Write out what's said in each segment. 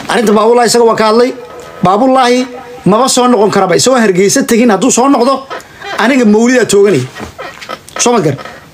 arrinta baabulahi isaga waa ka hadlay baabulaahi maba soo noqon karaba isagoo hargeysa tegin hadduu soo noqdo aniga mawlidaa tooganaya soo ma gar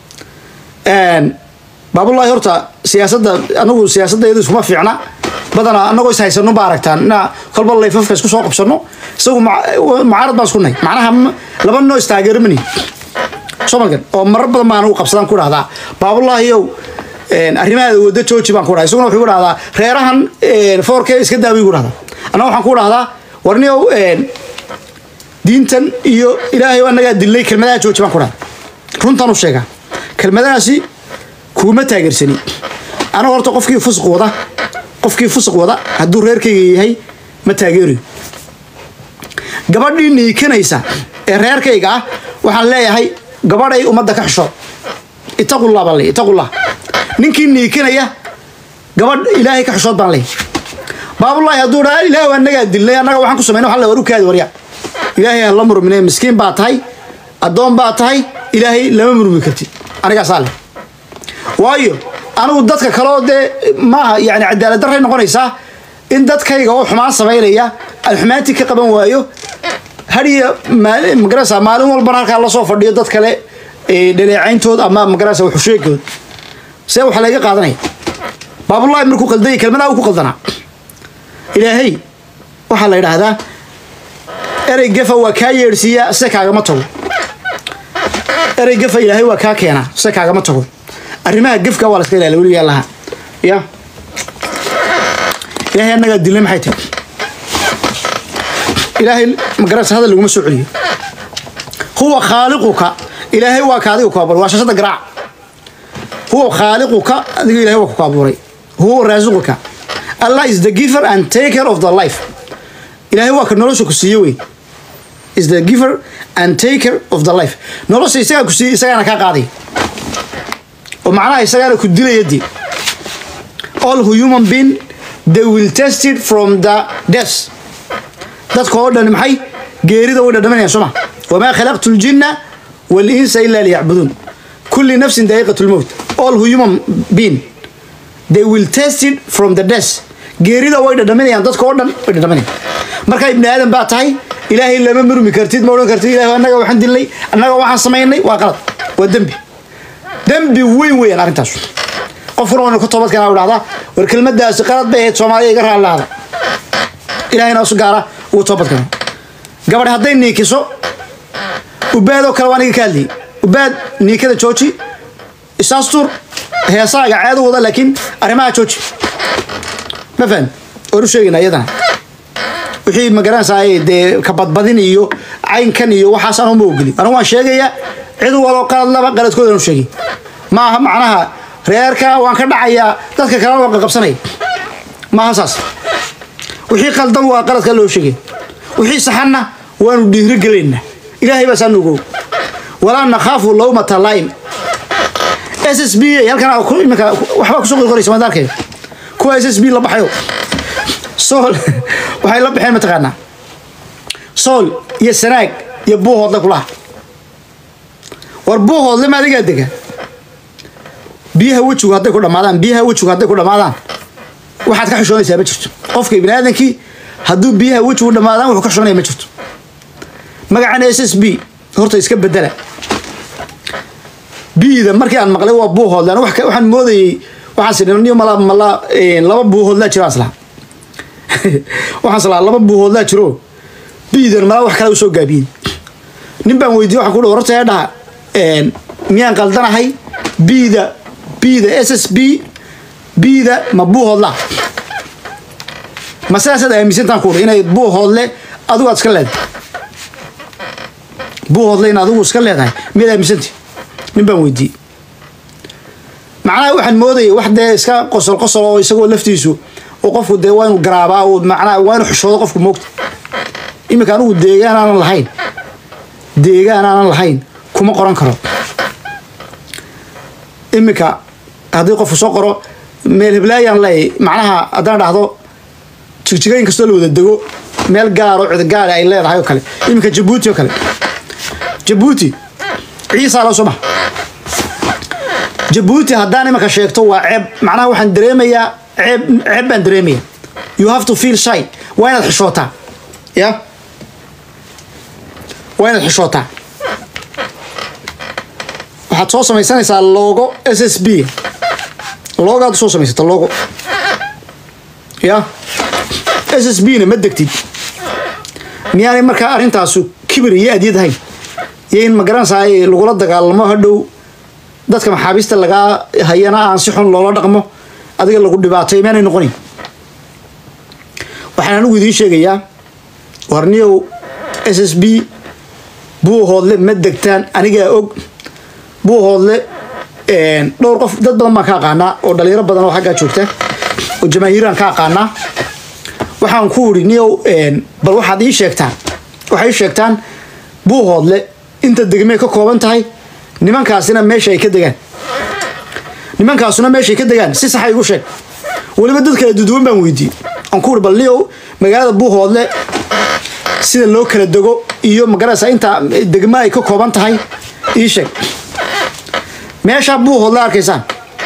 baabulaahi horta siyaasadda anagu siyaasadda iyadu iskuma fiicna badanaa anagoo is haysano ba aragtaan inaa kolba layfafka isku soo qabsano isagu mucaarad baan isku nahay macnaha laba noo istaageermani soo ma gar oo marar badan baan anigu qabsadaan ku dhahdaa baabulaahiyow arrimahaada wada jooji baan ku dhaha isaguna wuxuu ku dhahdaa reerahan foorke iska daawiy ku dhahdaa annaga waxaan ku dhahdaa warniyow diintan iyo ilaahay annagaa dilnay kelmadaha jooji baan ku dhahdaa runtaan u sheegaa kelmadahaasi kuuma taageersani anaga horta qofkii fusuq wada qofkii fusuq wada hadduu reerkayga yahay ma taageerayo gabadhii niikanaysa ee reerkayga ah waxaan leeyahay gabadhay ummadda ka xishood itaqullah baan leeyahy itaqullah ninkii niikanaya gabadh ilaahay ka xishood baan leeyahy baabulaahi hadduu dhaa ilaahay waa annagaa dilnay annaga waxaan ku samayna waxaan le war u kaadi warya ilaahay ha la murmine miskiin baa tahay addoon baa tahay ilaahay lama murmi kartid anigaasaa leh waayo anigu dadka kaleo dee maaha yani cadaalad darray noqonaysaa in dadkayga oo xumaan samaynaya aan xumaantii ka qaban waayo hadiya magarasa maalin walbana halkaa lasoo fadhiyo dad kale dhaleecayntood ama magarasa waxusheegood see waxaa laga qaadanaya baabulaahi markuu qaldanya kelmadaa uu ku qaldanaa ilaahay waxaa la yidhaahdaa erey gafa waa kaa yeedhsiiyaa se kaagama tago erey gafa ilaahay waa kaa keenaa se kaagama tago arrimaha gefka waa la iska ilaaliya weligaa laha ya ilaahay annagaa dilnay maxay tahay ilaahay magarasa hadal laguma soo celiyo huwa khaaliquka ilaahay waa ka adiga ku abuuray waa shashada garaac huwa khaaliquka adiga ilahay waa ku abuuray huwa raasiquka allah is the giver and taker of the life ilaahay waa ka nolosha ku siiye wey is the giver and taker of the life nolosha isagaa ku siiye isagaana kaa qaaday oo macnaha isagaana ku dilaya dee all human being they will test it from the death dadka oo dhan maxay geerida way dhadhaminayaan sooma wamaa khalaqtu ljinna walinsa ila liyacbuduun kulli nafsin daa'iqat lmowt all human being they will test it from the death geerida way dhadhaminayaan dadka oo dhan way dhadhaminayaan marka ibni aadan baa tahay ilaahay lama murmi kartid ma odhan kartid ilahay annaga waxaan dilnay annaga waxaan samaynay waa qalad waa dembi dembi weyn weeyaan arrintaas qofkuna waynu ka toobad keenaa u dhahdaa war kelmadaasi qalad bay ahayd soomaaliya iga raallaada ilahayna isu gaara ugu toobad keeno gabadh hadday niikiso ubaadoo kale waan iga ka hadlayay ubaad niikada jooji isaastuur heesaaga ceedu wada laakiin arrimaha jooji ma faham waan u sheegayna iyadana wixii magaranaysaa dee kabadbadin iyo caynkan iyo waxaas anu ma ogeli anigu waan sheegayaa cid waloo qalad laba qaladkoodan u sheegay maaha macnaha reerka waan ka dhacayaa dadka kalena waan qaqabsanaya maaha saas wixii qaldan waa qaladka loo sheegay wixii saxanna waanu dhiirigelaynaa ilaahay baa saa nugo walaa nakhaafu lawmata laim s s b halkan iminka waxbaa kusoo qorqoraysa maad arkaya kuwa s s b la baxayo sool waxay la baxeen mataqaanaa sool iyo sanaag iyo buuhoodle kulaha war buuhoodle ma adigaa dega biyaha wejigu hadday ku dhamaadaan biyaha wejigu hadday ku dhamaadaan waxaad ka xishoonaysaa ma jirto qofka ibni aadankii hadduu biyaha wejigu dhamaadaan wuxuu ka xishoonaya ma jirto magacan s s b horta iska bedela bida markii aan maqlay waa buuhoodle an waxaan moodayey waxaan sinniyo mala mala laba buuhoodlaa jiro aslaha waxaan islaa laba buuhoodlaa jiro biidan malaa wax kale u soo gaabiyey nin baan weydiye waxaan ku dhi horta ee dhaha miyaan qaldanahay bida bida s s b bida ma buuhoodlaa ma sidaasaad aaminsantaan ku dhi inay buuhoodle adigu aad iska leedahay buuhoodle in adigu iska leedahay miyaad aaminsanti nin baan weydiiyey macnaha waxaan moodayay wax dee iska qosol qosol oo isagoo laftiisu oo qofku dee waa inu garaabaa oo macnaha waa inu xushoodo qofku moogta iminka anigu deegaan aanan lahayn deegaan aanan lahayn kuma qoran karo iminka haddii qofku soo qoro meel heblaayaan leeyay macnaha haddaan dhahdo jigjigayn kastoo la wada dego meel gaaroo cidgaale ay leedahay oo kale iminka jabuuti oo kale jabuuti ciisaa loo soo maha jabuuti haddaan imanka sheegto waa ceeb macnaha waxaan dareemayaa ceeb ceeb baan dareemaya you have to feel shy waa inaad xishootaa ya waa inaad xishootaa waxaad soo samaysanaysaa logo s s b logaad soo samaysata logo ya s s b na ma degtid miyaanay markaa arrintaasu kibir iyo adyad ahayn iyo in magaranaysaa lagula dagaalamo hadhow dadka maxaabiista lagaa hayana aan si xun loola dhaqmo adiga lagu dhibaatay maanay noqonin waxaan anigu idiin sheegayaa warniyow s s b buuhoodle ma degtaan anigaa og buuhoodle dhowr qof dad badan baan ka aqaanaa oo dhalinyaro badan oo xaggaa joogta oo jamaahiiraan ka aqaanaa waxaan ku idhi niyow bal waxaad ii sheegtaan waxay ii sheegtaan buuhoodle inta degmay ka kooban tahay nimankaasina meesha ay ka degaan nimankaasuna meeshaay ka degaan si saxa igu sheeg weliba dad kala duduwan baan weydiiyey aan ku uri bal niyow magaalada buuhoodle sida loo kala dego iyo magaraysa inta degma ay ka kooban tahay ii sheeg meeshaa buuhoodle arkaysaan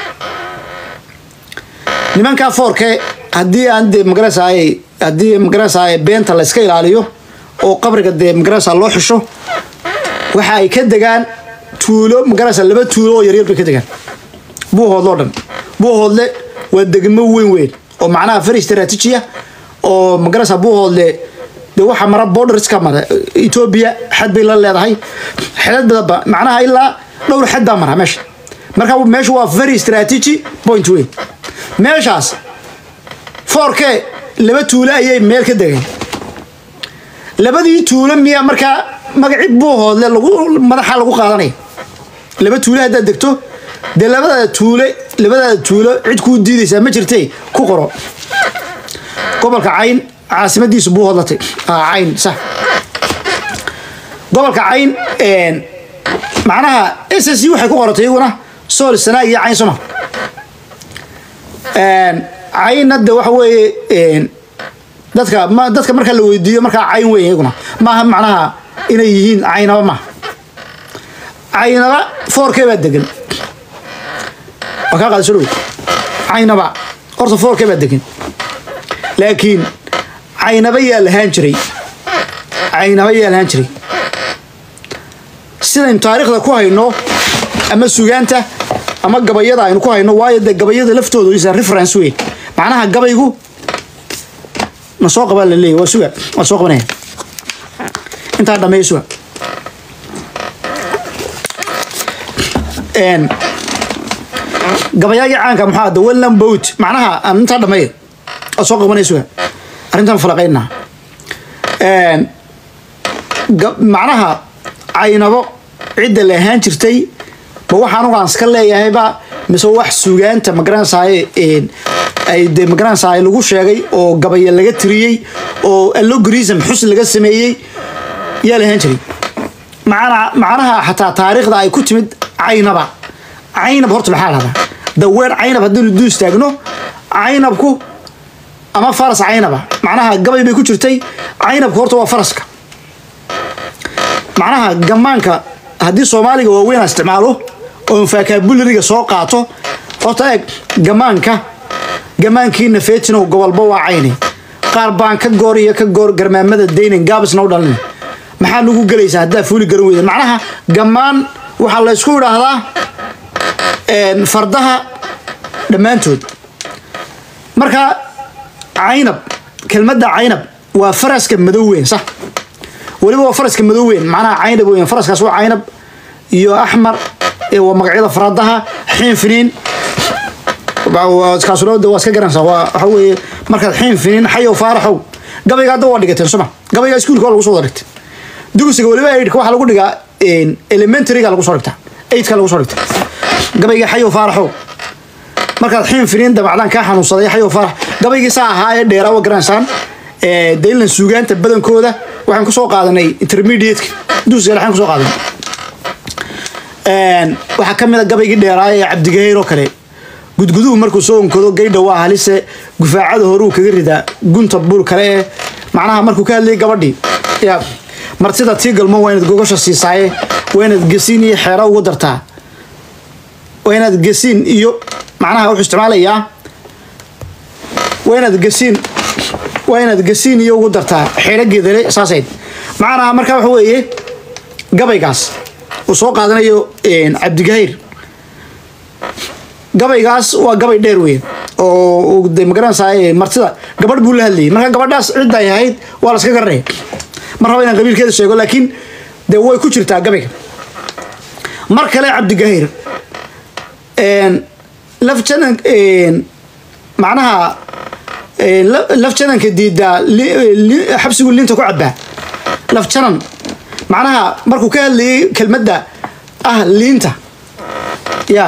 nimankaa foorke haddii aan dee magaraysa haddii magaraysa beenta la iska ilaaliyo oo qabriga dee magaraysa loo xisho waxa ay ka degaan tuulo magaraysa laba tuulo oo yaryar bay ka degaan buuhoodle oo dhan buuhoodle waa degmo weyn weyn oo macnaha fari istraatiijiya oo magaraysa buuhoodle de waxa mara borderska mara etoobiya xad bay la leedahay xedad badanba macnaha ilaa dhowr xad baa mara meesha marka meesha waa very strategy point weyn meeshaas foorke laba tuulo ayay meel ka degeen labadii tuulo miyaa markaa magaci buuhoodle lagu madaxa lagu qaadanaya laba tuulo haddaad degto dee labadaada tuule labadaada tuulo cid kuu diidaysaa ma jirte ku qoro gobolka cayn caasimadiisu buuhoodlatay cayn sax gobolka cayn macnaha s s u waxay ku qoratay iyaguna sool sanaa iyo cayn soma caynna de waxa weeye dadka ma dadka marka la weydiiyo markaa cayn weyn iyaguna maaha macnaha inay yihiin caynaba maaha caynaba foorkee baa degan waa kaa qaadasho dhow caynaba horta foorkee baa degan laakiin caynaba yaa lahaan jiray caynaba yaa lahaan jiray sidaynu taariikhda ku hayno ama sugaanta ama gabayada aynu ku hayno waayo dee gabayada laftoodu is reference weyn macnaha gabaygu na soo qabaa la leeyahy waa suga waa soo qabanaya intaa dhameeya suga gabayaagii caanka maxaa the wellan boat macnaha aan intaa dhameeya waa soo qabanaya suga arrintan falaqaynaa macnaha caynabo cidda la ahaan jirtay ma waxaan ugaan iska leeyahayba mise wax sugaanta magaranaysaay ay de magaranaysaay lagu sheegay oo gabaya laga tiriyey oo allogorism xus laga sameeyey yaa la ahaan jiray macna macnaha xataa taariikhda ay ku timid caynaba caynab horta maxaa lahdaa daweer caynab haddaynu duu istaagno caynabku ama faras caynaba macnaha gabay bay ku jirtay caynabku horta waa faraska macnaha gamaanka haddii soomaaliga waaweyn aan isticmaalo oo faakaabulariga soo qaato horta eeg gamaanka gamaankiina feetinow gobolba waa cayni qaar baan ka goor iyo ka goor garmaamada daynan gaabisna u dhalin maxaa lagu gelaysaa haddaa fuuli garan weyda macnaha gamaan waxaa la ysku idhaahdaa fardaha dhammaantood marka caynab kelmadda caynab waa faraska madow weyn sax weliba waa faraska madow weyn macnaha caynab weyn faraskaas waa caynab iyo axmar waa magacyada faradaha xiin finiin kaasuna waa iska garanaysaa waa waxa weeye markaad xiin finiin xayow faaraxow gabayga hadda waa dhigateen suma gabayga iskuulka waa lagu soo wada dhigtay dugsiga weliba eidhka waxaa lagu dhigaa elementaryga lagu soo dhigtaa eidka lagu soo dhigtaa gabayga xayow faaraxow markaad xiin finiin dabacdaan kaa xanuunsaday xayow faarax gabaygii saa ahaa ee dheeraa waa garanaysaan daylan suugaanta badankooda waxaan kusoo qaadanay intermediateka dugsiga dhexaan kusoo qaadanay waxaa ka mid a gabaygii dheeraa ee cabdigaheyr oo kale gudguduhu markuu soo onkado gaydha waa halise gufaacada horuu kaga ridaa gunta bul kale ee macnaha markuu ka hadlayay gabadhii ya martida tii galmo waa inaad gogosha siisaaye waa inaad gesiin iyo xeero ugu dartaa waa inaad gesiin iyo macnaha wuxuu isticmaalayaa waa inaad gesiin waa inaad gasiin iyo ugu dartaa xeelo geedale saasayd macnaha markaa waxa weeye gabaygaas uu soo qaadanayo cabdigahayr gabaygaas waa gabay dheer weyn oo de magaranaysaa martida gabadh buu la hadlayay marka gabadhaas cidda ay ahayd waa la iska garanaya mar raba inaan qabiilkeeda sheego laakiin dee way ku jirtaa gabayga mar kale cabdigahayr laf janan macnaha laf jananka diidaa xabsigu liinta ku cabaa laf janan macnaha markuu ka hadlayay kelmadda ah liinta ya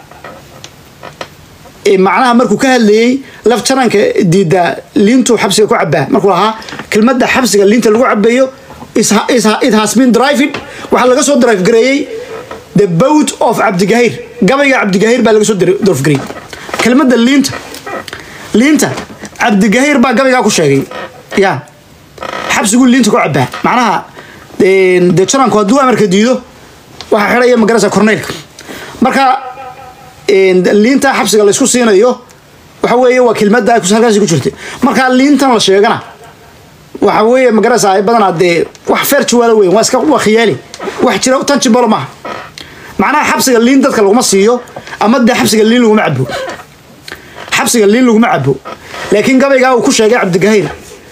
macnaha markuu ka hadlayey laf jananka diidaa liintuu xabsiga ku cabaa markuu lahaa kelmadda xabsiga liinta lagu cabayo it has been drived waxaa laga soo drive gareeyey the boat of cabdigahayr gabayga cabdigahayr baa laga soo drive gareeyey kelmadda liinta liinta cabdigahayr baa gabaygaa ku sheegay ya xabsiguu liinta ku cabaa macnaha dee jananku hadduu amarka diido waxaa xidhaya magarasa corneylka marka liinta xabsiga laysku siinayo waxa weeye waa kelmadda halkaasi ku jirtay marka liintan la sheegana waxa weeye magarasa badanaa dee wax feer jawaalo weyn waa iska waa khiyaali wax jira tan jibolo maaha macnaha xabsiga liin dadka laguma siiyo ama dee xabsiga liin laguma cabo xabsiga liin laguma cabo laakiin gabaygaa uu ku sheegay cabdigahayr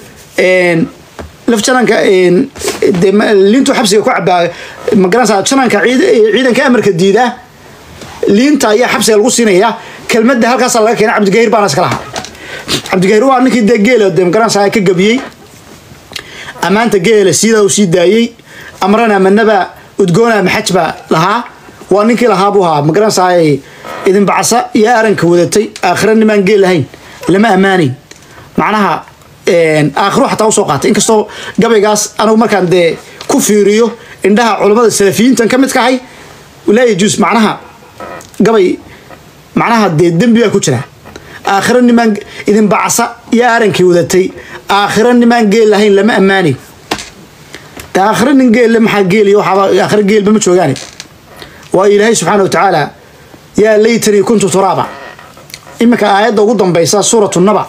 laf jananka de liintuu xabsiga ku cabaa magaranaysa jananka ciidanka amarka diida liinta ayaa xabsiga lagu siinaya kelmadda halkaasaa laga keena cabdigahir baana iska lahaa cabdigahir waa ninkii dee geela de magaranaysa ka gabiyey ammaanta geela sidaa uu sii daayey amrana manaba udgoona maxaj baa lahaa waa ninkii lahaa buu ahaa magaranaysa idin bacsa iyo aranka wadatay aakhira nimaan geel lahayn lama ammaanayn macnaha aakhiro xataa usoo qaatay inkastoo gabaygaas anigu markaan dee ku fiiriyo indhaha culammada salafiyiintan ka mid kahay laa yajuus macnaha gabay macnaha dee dembi baa ku jira aakhiro nimaan idin bacsa iyo arankii wadatay aakhiro nimaan geel lahayn lama ammaanayn de aakhiro nin geelle maxaa geeliyo waxaaba aakhiro geelba ma joogaane waa ilaahay subxaana wa tacaala yaa laytanii kuntu turaaba iminka aayadda ugu dambaysa suuratu naba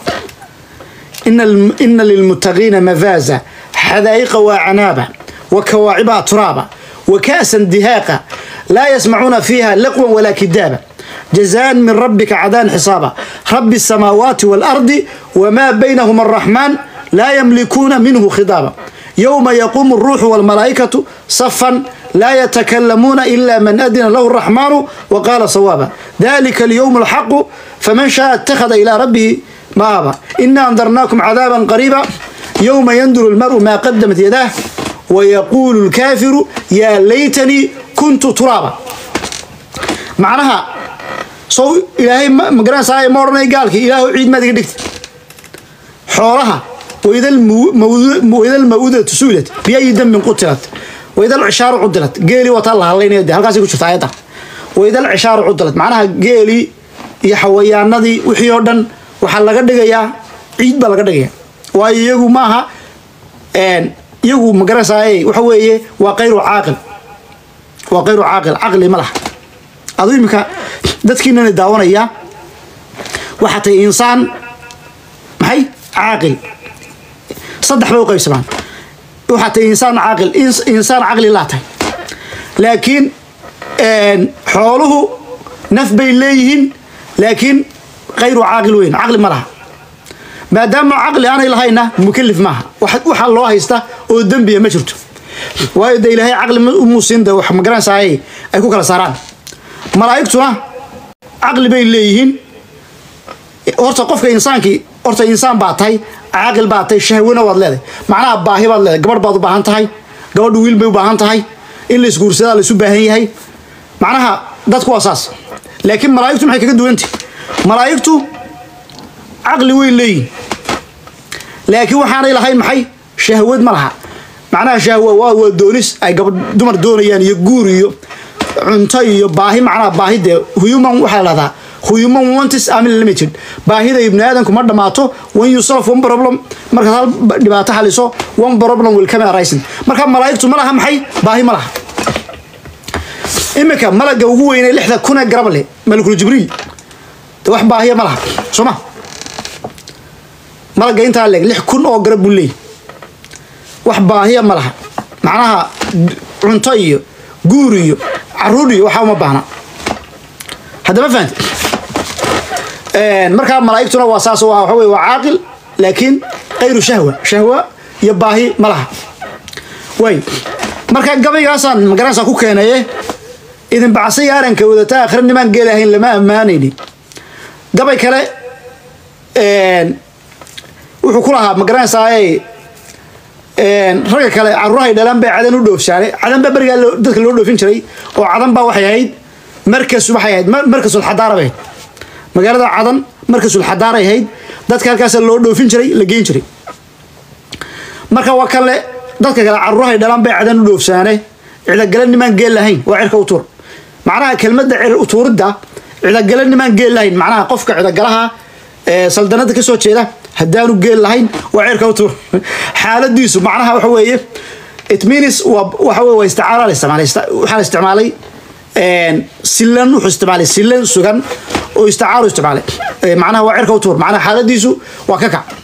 ina lilmuttaqiina mafaaza xadaa'iqa waa canaaba wa kawaaciba turaaba wa ka'san dihaaqa laa yasmacuuna fiiha laqwan walaa kidaaba jazaan min rabbika cadaan xisaaba rabbi الsamaawaati waalardi wamaa baynahuma araxmaan laa yamlikuuna minhu khidaaba yowma yaquumu الruuxu wاlmalaa'ikatu safan laa yatakalamuuna ila man adina lahu الraxmaanu waqaala sawaaba dalika alyowm alxaqu faman shaaa اtakhada ilaa rabbihi maaba ina andarnaakum cadaaba qariiba yowma yanduru اlmaru maa qadamat yadaah wayaquulu اlkaafiru yaa laytanii kuntu turaaba macnaha sow ilaahay magaranaysaa ma odhanay gaalkii ilaahu ciid maad iga dhigta xoolaha waydal mawudatu suilat biayi dambin qutilat waydal cishaaru cudilat geelii wataa la hadlaynaya de halkaasay ku jirta ayadda waydal cishaaru cudilat macnaha geelii iyo xawayaanadii wixii oo dhan waxaa laga dhigayaa ciid baa laga dhigaya waayo iyagu maaha iyagu magaranaysaa waxa weeye waa kayru caaqil waa kayru caaqil caqli ma laha aduu iminka dadkiinana daawanaya waxaa tahay insaan maxay caaqil saddex bay u qaybsamaan waxaa tahay insaan caaqil insaan caqli laa tahay laakiin xooluhu naf bay leeyihiin laakiin kayru caaqil weyn caqli ma laha maadaama caqli aanay lahayna mukalif maaha waxaa loo haysta oo dembiya ma jirto waayo de ilaahay caqli umuusin de wax magaranaysaa ay ku kala saaraan malaa'igtuna caqli bay leeyihiin horta qofka insaankii horta insaan baa tahay caaqil baa tahay shahwana waad leedahay macnaha baahi baad leedahay gabadh baad u baahan tahay gabadhu wiil bay u baahan tahay in la isguursadaa la isu baahan yahay macnaha dadku waa saas laakiin malaa'igtu maxay kaga duwantahy malaa'igtu caqli way leeyihin laakiin waxaanay lahayn maxay shahwad ma laha macnaha shahwa waa waa doonis ay gabadh dumar doonayaan iyo guur iyo cunto iyo baahi macnaha baahi dee human waxaa la dhahdaa human wantis amin limited baahida ibni aadamku ma dhammaato when you solve one problem markaad hal dhibaato xaliso one problem will come arising marka malaa'igtu ma laha maxay baahi ma laha iminka malaga ugu weynay lixda kunee garab leh malakul jibriil de wax baahiya ma laha soo ma malagga intaa leeg lix kun oo garab buu leeyahy wax baahiya ma laha macnaha cunto iyo guur iyo caruur iyo waxaa uma baahna haddama fahamti markaa malaa'igtuna waa saas waa waxa wey waa caaqil laakiin kayru shahwa shahwa iyo baahi ma laha way marka gabaygaasaan magaranaysaa ku keenaye idin bacsay aaranka wadata akhre nimaan geelahayn lama ammaanayni gabay kale wuxuu ku lahaa magaranaysaa ragga kale caruurahay dhalaan bay cadan u dhoofsaanay cadan baa berigaa dadka loo dhoofin jiray oo cadan baa waxay ahayd markas waxay ahayd markasul xadaara bay ahayd magaalada cadan markasul xadaaray ahayd dadka halkaas loo dhoofin jiray la geen jiray marka waa kale dadka kale caruurahay dhalaan bay cadan u dhoofsaane cidagale nimaan geel lahayn waa cirka u tuur macnaha kelmadda cir utuuridda cidagale nimaan geel lahayn macnaha qofka cidagalaha saldanada kasoo jeeda haddaanu geel lahayn waa cirka u tuur xaaladiisu macnaha waxa weeye it means waa waxa weye waa isticaara la isticmaalay waxaa la isticmaalay silan wuxuu isticmaalay silan sugan oo isticaaru isticmaalay macnaha waa cirka u tuur macnaha xaaladiisu waa ka kac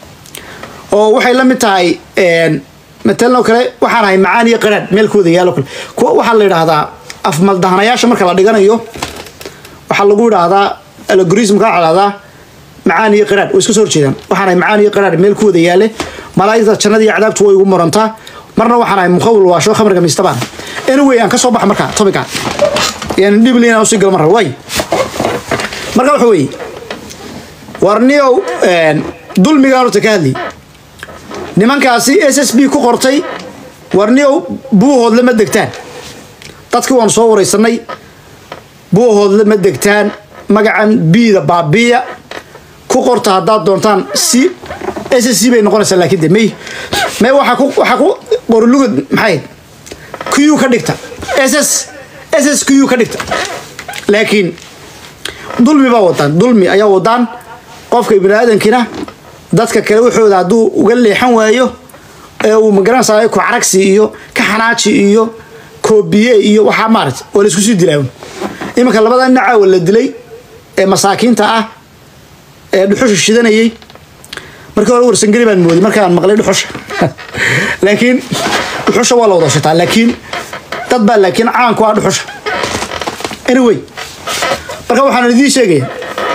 oo waxay la mid tahay matalan oo kale waxaan ahay macaan iyo qaraadh meelkooda yaalo kale kuwa waxaa la yidhaahdaa afmaldahanayaasha marka la dhiganayo waxaa lagu yidhaahdaa algorismka waxaa la yidhahdaa macaan iyo qaraadh way iska soo horjeedaan waxaan ahay macaan iyo qaraadh meelkooda yaale malaa'igta jannada iyo cadaabtu way igu murantaa marna waxaan ahay mukhawil waasho khamriga miistabaan anyway aan ka soo baxa marka topica yani dhibli inaan usii galo marra way marka waxa weeye warniyow dulmigaan horta ka hadli nimankaasi s s b ku qortay warniyow buuhoodle ma degtaan dadkii waanu soo waraysanay buuhoodle ma degtaan magacan biida baabiya ku qorta haddaad doontaan si s s c bay noqonaysaa laakiin de may may waxaa ku waxaa ku qorlugud maxay q ka dhigta s s s s q ka dhigta laakiin dulmi baa wadaan dulmi ayaa wadaan qofka ibni aadankina dadka kale waxooda hadduu uga leexan waayo ee uu magaranaysaa ku caragsi iyo ka xanaaji iyo koobiye iyo waxaa maarata oo la isku sii dilaawn iminka labada nacaawa la dilay ee masaakiinta ah ee dhuxusha shidanayay markii hore warsangeli baan mooday markaan maqlay dhuxusha laakiin dhuxusha waa la wada shitaa laakiin dad baa laakiin caanku ah dhuxusha anyway marka waxaan idiin sheegaya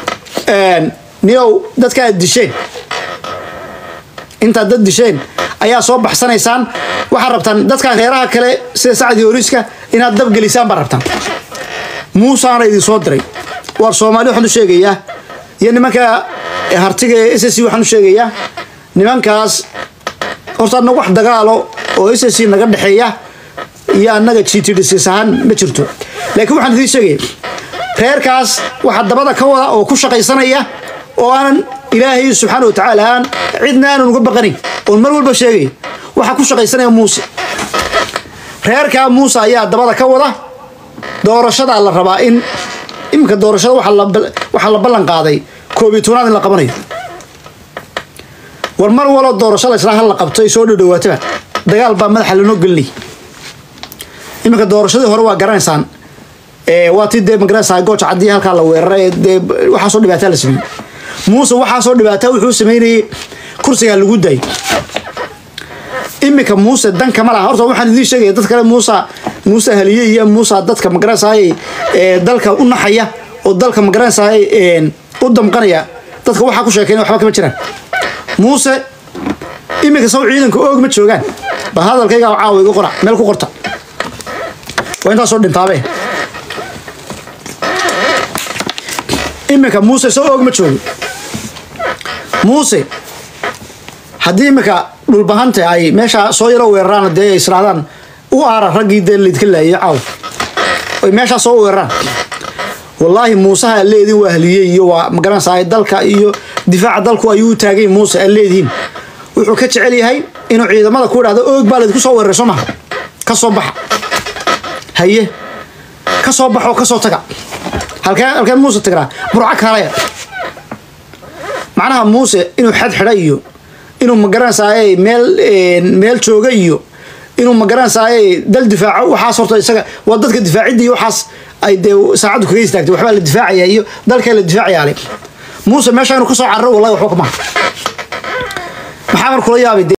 niyow dadka aad disheen intaad dad disheen ayaa soo baxsanaysaan waxaad rabtaan dadka reeraha kale sida sacdi horiska inaad dabgelisaan baa rabtaan muusaana idin soo diray waar soomaali waxaan u sheegayaa iyo nimanka hartiga ee s c waxaan u sheegayaa nimankaas horta annaga wax dagaalo oo s c naga dhexeeya iyo annaga gtdcs ahaan ma jirto laakiin waxaan idiin sheegaya reerkaas waxaa dabada ka wada oo ku shaqaysanaya oo aanan ilaahay subxaana wa tacaala aan cidna aanan uga baqanayn oon mar walba sheegay waxaa ku shaqaysanaya muuse reerkaa muuse ayaa dabada ka wada doorashadaa la rabaa in iminka doorashada waxaa la ballan qaaday koobiy tobnaad in la qabanayo war mar waloo doorashada isla hal la qabto ay soo dhowdhowaataba dagaal baa madaxa lanoo gelinay iminka doorashadii hore waa garanaysaan waa ti dee magaranaysaa gooja caddii halkaa la weeraray dee waxaasoo dhibaataa la sameeyey muuse waxaasoo dhibaataa wuxuu sameynayay kursigaa lagu daayay iminka muuse dankama laha horta waxaan idiin sheegaya dad kale muusa muuse haliye iyo muusa dadka magaranaysaay dalka u naxaya oo dalka magaranaysaay u damqanaya dadka waxaa ku sheekeyn waxba kama jiraan muuse iminka saw ciidanka oog ma joogaan ba hadalkayga caawa iga qora meel ku qorta waa intaasoo dhintaabe iminka muuse soo og ma joogo muuse haddii iminka dhulbahanta ay meesha soo yaro weeraraan dee israadaan u aara raggii dee laydka laayay caaw oy meeshaa soo weeraraan wallaahi muuseha leediin waa haliyey iyo waa magaranaysaa dalka iyo difaaca dalku ayuu u taagay muuse aad leedihiin wuxuu ka jecel yahay inuu ciidamada ku idhahdo oog baa laydku soo weeraray soo maha ka soo baxa haye ka soo baxoo ka soo taga halkee halkee muuse tagraa burco kaalaya macnaha muuse inuu xad xidha iyo inuu magaranaysaay meel meel jooga iyo inuu magaranaysaay dal difaaco waxaas horta isaga waa dadka difaacidda iyo waxaas ay dee saacaddu kaga istaagtay waxbaa la difaacaya iyo dalkaa la difaacayaa le muuse meesha inuu ka soo cararo wallahi waxba kamaha maxaa mar kula yaabay